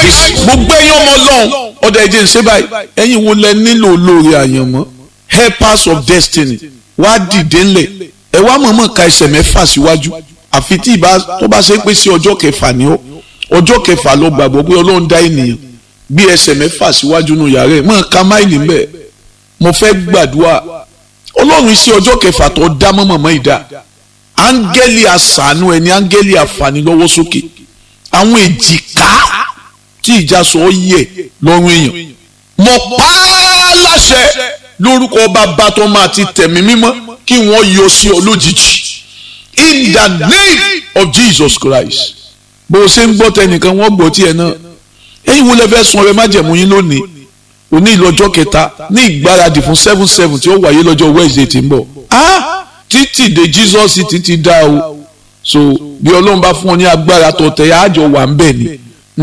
nice gbogbo ẹ̀yin ọmọ ọlọ́run ọ̀dọ̀ ẹ̀jẹ̀ ń ṣe báyìí ẹ̀yin wo lẹ nílò olóore àyànmọ́ helpers of destiny wá dìde ńlẹ̀ ẹ wá mọ̀ọ́mọ̀ ka ẹsẹ̀ mẹ́fà síwájú àfi tí ìbá tó bá ṣe pé sí ọjọ́ kẹfà ni ó ọjọ́ kẹfà ló gbàgbọ́ pé ọlọ́run dá ènìyàn bí ẹsẹ̀ mẹ́fà síwájú nù yàrá ẹ̀ mọ̀ ká máìlì ńbẹ̀ mo fẹ́ gbàdúrà ọlọ́run sí ọjọ́ kẹfà tó dá mọ́mọ́mọ́ ìdá áńgẹ́lì àṣàánú ẹni áńgẹ́lì àfààní lọ́wọ́ sókè àwọn èjìká tí ìjà sọ ọ yẹ lọ́rùn èèyàn mo pa á láṣẹ lórúkọ bàbá tó máa ti tẹ̀mí mímọ́ kí wọ́n yọ sí ọ lójijì in the name of Jesus Christ bó o ṣe ń gbọ́ tẹnìkan wọ́n gbọ́ tiẹ̀ náà ẹ̀yin wo lẹ fẹ́ sun ọrẹ májẹ̀mú yín lónìí òní ìlọ́jọ́ kẹta ní ìgbáradì fún seven seven tí ó wáyé lọ́jọ́ Wednesday tí ń bọ̀ ah títì de Jesus títí dá o so bí ọlọ́run bá fún ọ ní agbára tó tẹ̀ àjọ wà ń bẹ̀ ni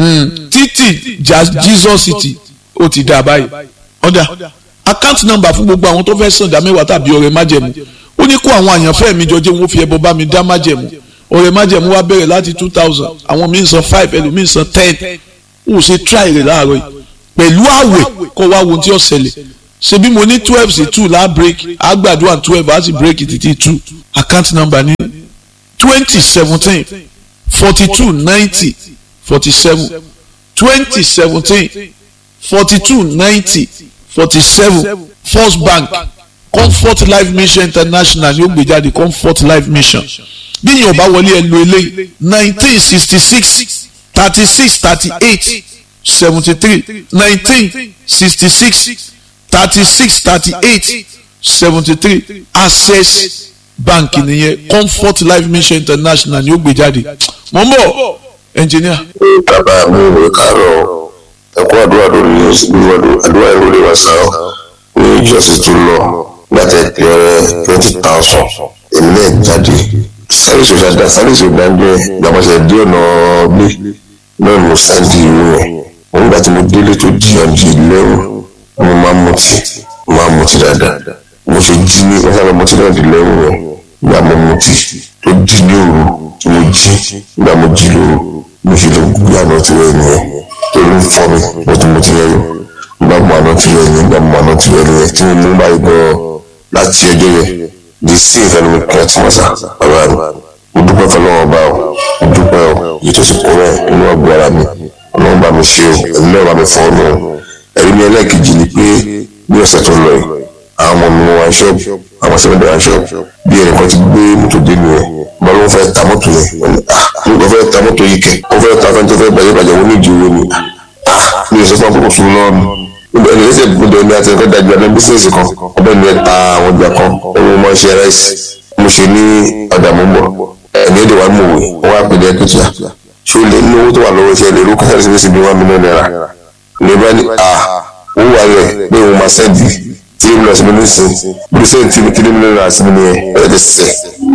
títì Jesus ti ó ti dá báyìí ọ̀dà account number fún gbogbo àwọn tó fẹ́ sàn dá mẹ́wàá tàbí ọrẹ májẹ̀mú ó ní kó àwọn àyànfẹ́ mi jọ jẹ́ wọ́n fi ẹbọ bá mi dá májẹ̀mú ọrẹ májẹ̀mú wa bẹ̀rẹ̀ láti two thousand àwọn míì san five ẹlòmíì san ten ó ṣe try rẹ̀ láàárọ̀ yìí pẹ̀lú àwẹ̀ kọ́ wá wo tí ó ṣẹlẹ̀ ṣe bí mo ní twelve sí two láà break àgbàdo twelve á sì break títí two account number ní twenty seventeen forty two ninety forty seven twenty seventeen forty two ninety forty seven first bank comfort life mission international ni ó gbé jáde comfort life mission bí yìí ò bá wọlé ẹ lo eléyìí nineteen sixty six thirty six thirty eight seventy three nineteen sixty six thirty six thirty eight seventy three access bank nìyẹn comfort life mission international ni ó gbé jáde mo ń bọ̀ engineer. bàbá mi ò kárọ̀ ẹ̀kọ́ àdúrà lórí àdúrà ìrọ̀lẹ́ wa sá ní ìjọsìn tó lọ gbàtẹ́ ìpẹ́rẹ́ twenty thousand èmi náà jáde sáré sọ̀tà dá sáré sọ̀tà dá gbàmọ̀sẹ̀ dé ọ̀nà gbé náà mo sáńdì ìwé yẹn òun gbà tí mo délé tó di ọ̀dì lẹ́rù mo máa mutí mo máa mutí dáadáa mo ṣe jí ní wọ́n sábà mutí náà di lẹ́rù yẹn gbà mo mutí tó di ní òru tí mo jí gbà mo jí lóru mo ṣe lè gbé àná tí wọ́n yẹn tó ló ń fọ́ mi mo ti mutí lẹ́rù gbà mo àná tí wọ́n yẹn gbà mo àná tí wọ́n yẹn tí mo mú báyìí gan láti ẹjọ́ yẹn di sí ìfẹ́nu mi kí wọ́n ti mọ̀ sá bàbá mi mo dúpẹ́ fọlọ́wọ́ bá o mo dúpẹ́ o yìí tó sì kó rẹ̀ inú ọgbọ́ ara mi ọlọ́run bá mi ṣe o ẹ̀mí náà bá mi fọ́ ọ́nù ẹ̀rí mi ẹlẹ́ẹ̀kejì ni pé ní ọ̀sẹ̀ tó lọ yìí àwọn ọmọ mi wá ṣọ́ọ̀bù àwọn sẹ́mẹ́dẹ̀ wá ṣọ́ọ̀bù bí ẹnìkan ti gbé mọ́tò dé mi yẹn bá ló ń fẹ́ ta mọ́tò yẹn wọ́n ní ah ló fẹ́ ta mọ́tò yìí kẹ̀ ó fẹ́ ta fẹ́ni tó fẹ́ bàjẹ́ bàjẹ́ wọn ní ìdí owó ni ah mi ò sọ fún àkókò fún lọ́wọ́ mi ẹni ẹsẹ̀ gbọdọ̀ ní àti ẹ̀kọ́ dájú àná bísíǹsì kan ọbẹ̀ mi ẹ̀ ta àwọn ọjà kan ẹni mo máa ń ṣe ráìsì mo ṣe ní ọjà mọ́ bọ̀ ẹni ẹ̀dẹ̀ wa mọ̀ wẹ̀ wọ́n wá pè ní ẹ̀kẹ́tì ṣé o lè ní owó tó wà lọ́wọ́ iṣẹ́ lè rú kásáré síbi síbi one million naira ní bá ní à owó wà rẹ̀ pé òun máa sẹ́ndì three million síbi ní sìn bí sẹ́ndì tí three million naira síbi ní ẹ̀ ẹ̀ sẹ̀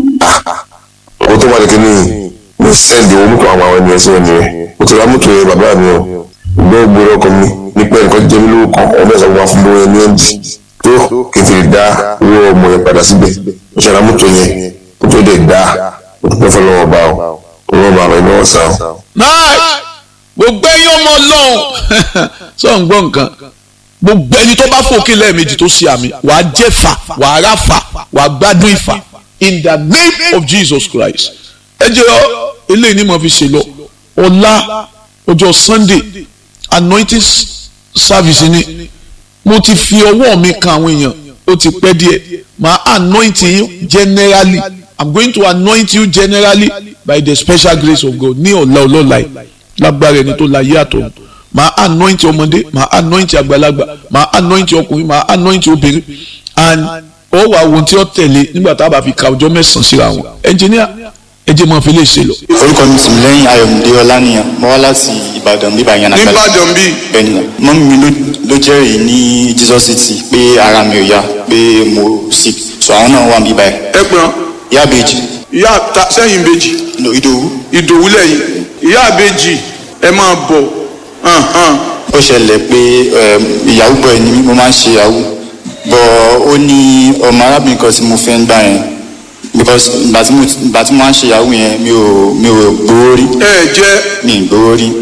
à owó tó wà ní kíní ní sẹ́ndì owó mọ́tò àwọn àwọn ènìyàn sí wọn nìyẹn mo ti ra mọ́tò yẹn bàbá mi o gbọ́ gbọ́dọ̀ ọkọ mi nípa ẹ̀kọ́ jẹ́ mi lówó kan ọmọ ẹ̀sán wà fún lówó ẹni ẹ̀ǹdì tó kí n fi dá owó ọmọ yẹn padà síbẹ̀ mo ṣe ra mọ́tò yẹn mọ́tò yẹn dá mo dúpẹ́ fọlọ́wọ́ bá o wọ́n máa rìn lọ́wọ́ sá. náà gbogbo ẹ̀yin ọmọ Ọlọ́run sọ ń gbọ́ nǹkan gbogbo ẹni tó bá fòkè lẹ́ẹ̀mejì tó ṣe àmì wàá jẹ́ fà wàá rà fà wàá gbádùn ìfà in the name of Jesus Christ ẹ jẹ́ ọ eléyìí ni mo fi ṣe lọ ọ̀la ọjọ́ Sunday anointing service ni mo ti fi ọwọ́ mi kan àwọn èèyàn ó ti pẹ́ díẹ̀ màá anoint you generally i'm going to anoint you generally by the special grace of God ní ọ̀la ọlọ́la yìí lágbára ẹni tó la yé àtọ̀ màá anoint ọmọdé màá anoint àgbàlagbà màá anoint ọkùnrin màá anoint obìnrin and ó wà ohun tí ó tẹ̀lé nígbà tá a bá fi ka ọjọ́ mẹ́sàn-án síra wọn engineer ẹ jẹ́ máa fi lè ṣe lọ. orúkọ mi sì lẹ́yìn ayọ̀mídé ọlánìyàn mo wá láti ìbàdàn bíbá yẹn nàkàlẹ̀ nìbàdàn bíi bẹ́ẹ̀ni mọ́mí mi ló jẹ́rìí ní Jesus city pé ara mi ò yá pé mo sick so àwọn náà wà bíbá yẹn ẹ pọ́n ìyá àbèjì ìyá ta sẹ́yìn ìbejì no ìdòwú ìdòwú lẹ́yìn ìyá ìbejì ẹ máa bọ̀ hàn hàn ó ṣẹlẹ̀ pé ìyàwó bọ̀ ẹ̀ ni mí, mo máa ń ṣe ìyàwó bọ̀ ó ní ọmọ arábìnrin kan tí mo fẹ́ ń gbà yẹn because ìgbà tí mo ìgbà tí mo máa ń ṣe ìyàwó yẹn mi ò mi ò gbowó rí ẹ jẹ́ mi ì gbowó rí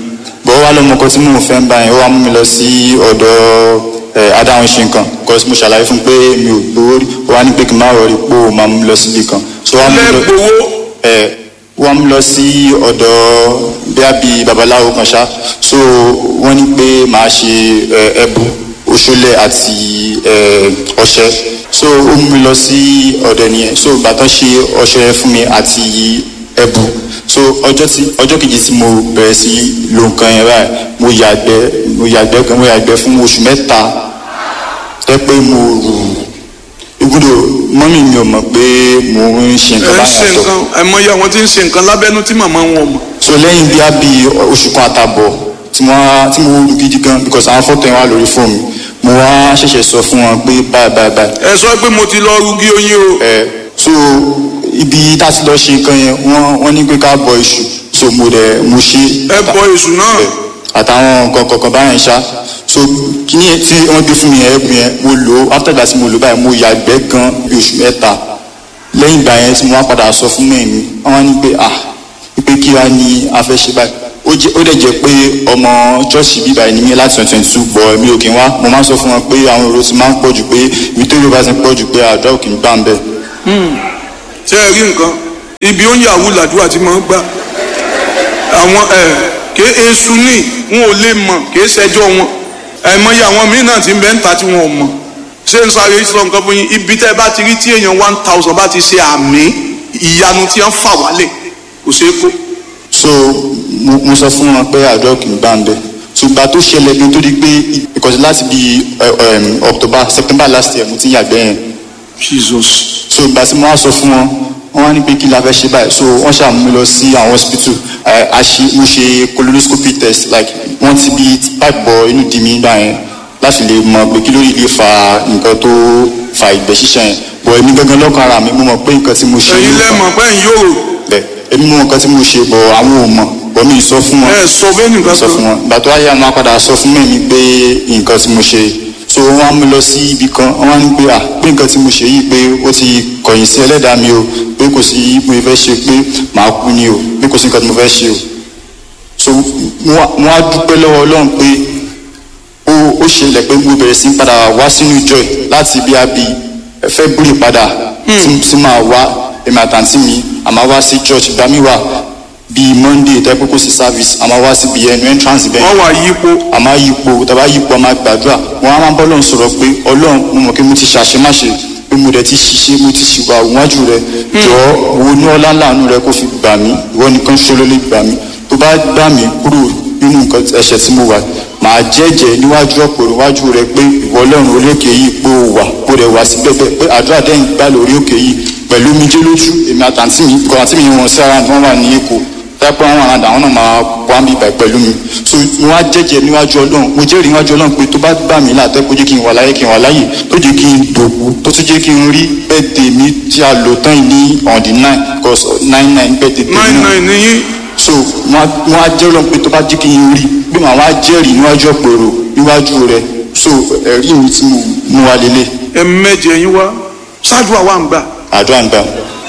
bọ́ wá lọ́mọ kan tí mò ń fẹ́ ń bá yẹn ó wá mú mi lọ sí ọ̀dọ̀ ẹ̀ adáhùn ṣe nǹkan because mo ṣàlàyé fún un pé mi ò gbowó rí ó wá ní pé kí n má rọrí pé ó máa mú mi lọ síbi kan so wá mú mi lọ lẹ́gbowó ẹ̀ wọ́n mú lọ sí ọ̀dọ̀ bíá bíi babaláwo kan ṣá so wọ́n ní pé màá ṣe ẹ̀, ẹbu òṣòlẹ̀ àti ẹ̀, ọṣẹ so ó mú mi lọ sí ọ̀dọ̀ nìyẹn so bàtàn ṣe ọṣẹ fún mi àti ẹbu so ọjọ́ tí ọjọ́ kejì tí mo bẹ̀rẹ̀ sí lo nǹkan yẹn báyìí mo yàgbẹ́ mo yàgbẹ́ gan mo yàgbẹ́ fún oṣù mẹ́ta tẹ́ pé mo rù ibùdó mọ́mì mi ò mọ̀ pé mo ń ṣe ẹ nǹkan ń ṣe báyìí àtọ̀ nǹkan àìmọye àwọn tí ń ṣe nǹkan lábẹ́nú tí màmá wọn ò mọ̀ so lẹ́yìn bí a bí oṣù kan àtàbọ̀ tí mo wá tí mo wúlò gidi gan because àwọn fọ́tò yẹn wà lórí fóònù mo wá ṣẹ̀ṣẹ̀ sọ fún wọn pé báyìí báyìí báyìí ẹ sọ pé mo ti lọ rúgí oyin o ẹ so ibi tá a ti lọ ṣe nǹkan yẹn wọ́n wọ́n ní pé ká bọ iṣu so mo dẹ̀ mo ṣe ẹ bọ èṣù náà ẹ, àtàwọn nǹkan kọ̀ọ̀kan báyẹn ṣá so kíní yẹn tí wọ́n gbé fún mi yẹn ẹ̀bùn yẹn mo lò ó after that tí mo lò báyìí mo yàgbẹ́ gan bí oṣù mẹ́ta lẹ́yìn ìgbà yẹn tí mo wá padà sọ fún mẹ́mi wọ́n wá ní pé ah pé kí wá ní a fẹ́ ṣe báyìí ó jẹ́ ó dẹ̀ jẹ́ pé ọmọ ṣọ́ọ̀ṣì bíbá ẹni mi láti twenty twenty two bọ̀ mi ò kí n wá mo máa ń sọ fún wọn pé àwọn èrò ti máa ń pọ̀ jù pé ibi tó yóò bá ti ń pọ̀ jù pé àdúrà ò kì í gbà ń bẹ̀. ṣé ẹ rí nǹkan ibi ó ń yàwó làdúrà tí mo ń gbà àwọn ẹ ké èṣù ní wọn ò lè mọ̀ ké ṣẹjọ́ wọn àìmọye àwọn míín náà ti ń bẹ ń ta tí wọn ò mọ̀ ṣé ń sáré sọ nǹkan fún yín ibi tẹ́ ẹ bá ti rí tí èèyàn one thousand bá ti ṣe àmì ìyanu tí wọ́n fà wálẹ̀ kò ṣeé kó so mo mo sọ fún wọn pé àdúrà ò kì í gbà ń bẹ̀ ṣùgbọ́n tó ṣẹlẹ̀ bí tó di pé ìkọ̀sí láti bí October September last year mo ti ń yàgbẹ́ yẹn Jesus so ìgbà tí mo wá sọ fún wọn wọn wá ní pé kí la fẹ́ ṣe báyìí so wọ́n ṣàmú mi lọ sí àwọn hospital ẹ, a ṣe mo ṣe colonoscopy test like wọ́n ti bí pipe bọ inú di mi gbà yẹn láti lè mọ pé kí ló lè fa nǹkan tó fa ìgbẹ́ ṣíṣàn yẹn bọ̀ èmi gangan lọ́kàn ara mi mo mọ̀ pé nǹkan tí mo ṣe ẹ̀yin ló fà. lẹ́mọ̀ pé ń yòrò bẹ́ẹ̀ èmi mọ̀ nǹkan tí mo ṣe bọ̀ àwọn ò mọ̀ bọ̀ mi ì sọ fún wọn ẹ sọ bẹ́ẹ̀ nìkan sọ fún wọn ìgbà tó wáyé àwọn apàdà sọ fún mẹ́mi pé nǹkan tí mo ṣe so wọ́n á mú lọ sí ibì kan wọ́n á ní pé à pé nǹkan tí mo ṣe yìí pé ó ti kọ̀yìn sí ẹlẹ́dàá mi o pé kò sí mo fẹ́ ṣe pé màá kú ni o pé kò sí nǹkan tí mo fẹ́ ṣe o so wọ́n á dúpẹ́ lọ́wọ́ ọlọ́run pé ó ó ṣẹlẹ̀ pé mo bẹ̀rẹ̀ sí padà wá sínú ìjọ yìí láti bí a bí February padà tí tí màá wá èmi àtàntí mi àmà wá sí church ìgbà mi wà bíi Monday tẹ́ pé kò sí service àmà wá síbi ẹnu entrance bẹ́ẹ̀ wọ́n wà yípo a máa yípo tàbá yípo a máa gbàdúrà wọn á máa bọ́ lọ́n sọ̀rọ̀ pé ọlọ́run mo mọ̀ pé mo ti ṣàṣemáṣe pé mo dẹ̀ ti ṣiṣẹ́ mo ti ṣìwà wájú rẹ jọ wo ní ọlá láàánú rẹ kó fi gbà mí ìwọ nìkan ṣe ló lè gbà mí tó bá gbà mí kúrò nínú nǹkan ẹ̀ṣẹ̀ tí mo wà màá jẹ́jẹ́ níwájú ọ̀pọ̀ níwájú rẹ pé ìwọ ọlọ́run orí òkè yìí pé o wà kó rẹ̀ wá sí bẹ́ẹ̀ pé àdúrà dẹ́yìn gbà lórí òkè yìí pẹ̀lú omijé lójú èmi àtàntí mi kọ́ àti mi wọn sí ara wọn wà ní èkó dápẹ́ àwọn àràdà àwọn náà máa wá mi bẹ̀ pẹ̀lú mi so mo wá jẹ́jẹ́ níwájú ọlọ́run mo jẹ́rìí níwájú ọlọ́run pé tó bá gbà mí láàtẹ́ kó jẹ́ kí n wà láyé kí n wà láyè tó jẹ́ kí n dòkú tó tún jẹ́ kí n rí bẹ́ẹ̀dẹ̀ mi tí a lò tán yìí ní on the nine because nine nine bẹ́ẹ̀dẹ̀ tèmi nine náà nine níyìn so mo wá jẹ́rìí ọlọ́run pé tó bá jẹ́ kí n rí pé màá wá jẹ́rìí níwájú ọ̀pẹ̀rọ̀ níwájú rẹ̀ so ẹ̀rí mi tí mo mú wa lélẹ̀ ẹ̀mẹ́jẹ yín wá ṣáájú àwa ń gbà àdúrà ń gbà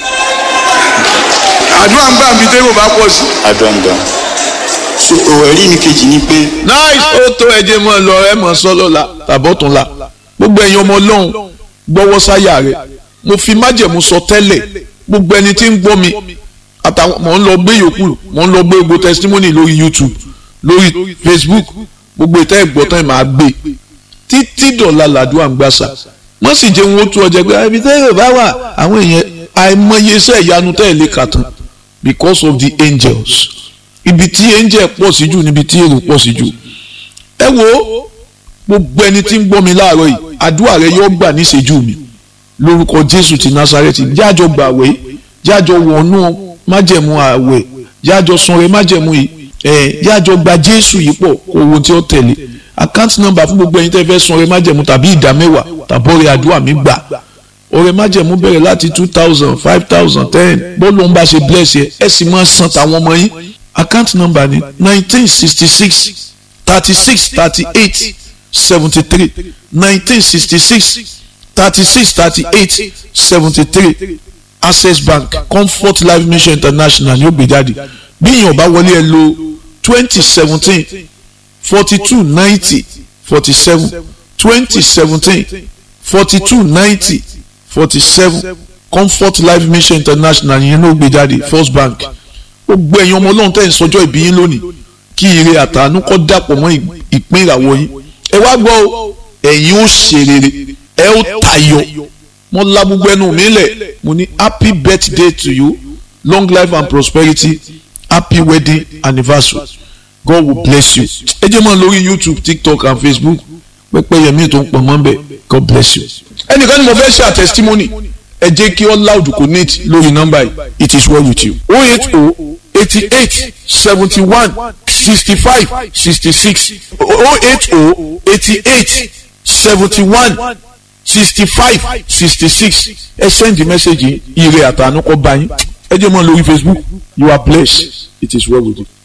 àdúrà ń gbà mí dérò bá pọ̀ sí. àdúrà ń gbà so ẹ̀rí mi kejì ni pé nice ó tó ẹjẹ mọ lọ ẹ mọ sọlọ la tàbọ̀tún la gbogbo ẹ̀yin ọmọ ọlọ́run gbọ́wọ́ sáyà rẹ̀ mo fi májẹ̀mú sọ tẹ́lẹ̀ gbogbo ẹni tí ń gbọ́ mi àtàwọn mò ń lọ gbé yòókù mò ń lọ gbé gbogbo testimony lórí YouTube lórí Facebook gbogbo ìtẹ́ ìgbọ́tàn máa gbé títí dọ̀la làdúrà ń gbàsà wọ́n sì jẹ́ wọn ó tú ọjà pé ibi tẹ́ yóò bá wà àwọn èèyàn àìmọye iṣẹ́ ìyanu tẹ́ ẹ̀ lè kà tán because of the angels ibi tí angel pọ̀ sí jù níbi tí èrò pọ̀ sí jù ẹ wo gbogbo ẹni tí ń gbọ́ mi láàárọ̀ yìí àdúrà rẹ yóò gbà níṣẹ́jú mi lórúkọ Jésù ti Násárẹ́tì jájọ gbàwé jájọ wọnú májẹ̀mú àwẹ̀ jájọ sanre májẹ̀mú yìí ẹ̀ jájọ gba Jésù yìí pọ̀ kó owó tí ó tẹ̀lé àkáǹtì nọ́mbà fún gbogbo ẹ̀yin tẹ́ fẹ́ sanre májẹ̀mú tàbí ìdá mẹ́wàá tàbọ̀rẹ̀ àdúrà mi gbà ọrẹ májẹ̀mú bẹ̀rẹ̀ láti two thousand five thousand ten bọ́ọ̀lù ń bá ṣe bless yẹ ẹ sì máa san tàwọn ọmọ yín account number ni nineteen sixty six thirty six thirty eight seventy three nineteen sixty six thirty six thirty eight seventy three access bank comfort life mission international ni ó gbé jáde bí èèyàn bá wọlé ẹ lo twenty seventeen forty two ninety forty seven twenty seventeen forty two ninety forty seven comfort life mission international yẹn ló gbé jáde first bank gbogbo ẹ̀yin ọmọ ọlọ́run tẹ̀ ń sọjọ́ ìbí yín lónìí kí ire àtàánú kọ́ dàpọ̀ mọ́ ìpín ìràwọ̀ yín ẹ wá gbọ́ o ẹ̀yin ó ṣe rere ẹ ó tayọ mo la gbogbo ẹnu mi lẹ̀ mo ní happy birthday to you long life and prosperity happy wedding anniversary God will bless you ẹ jẹ́ mọ́ lórí YouTube TikTok and Facebook pẹ́pẹ́ yẹmí tó ń pọ̀ mọ́ bẹ́ẹ̀ God bless you ẹnìkan ni mo fẹ́ ṣe àtẹ̀sítímọ́nì ẹ jẹ́ kí all loud connect lórí nọ́mbà yìí it is well with you oh eight oh eighty eight seventy one sixty five sixty six oh eight oh eighty eight seventy one sixty five sixty six ẹ send the message ire àtànú kọ bá yín ẹ jẹ́ mọ́ lórí Facebook you are blessed it is well with you.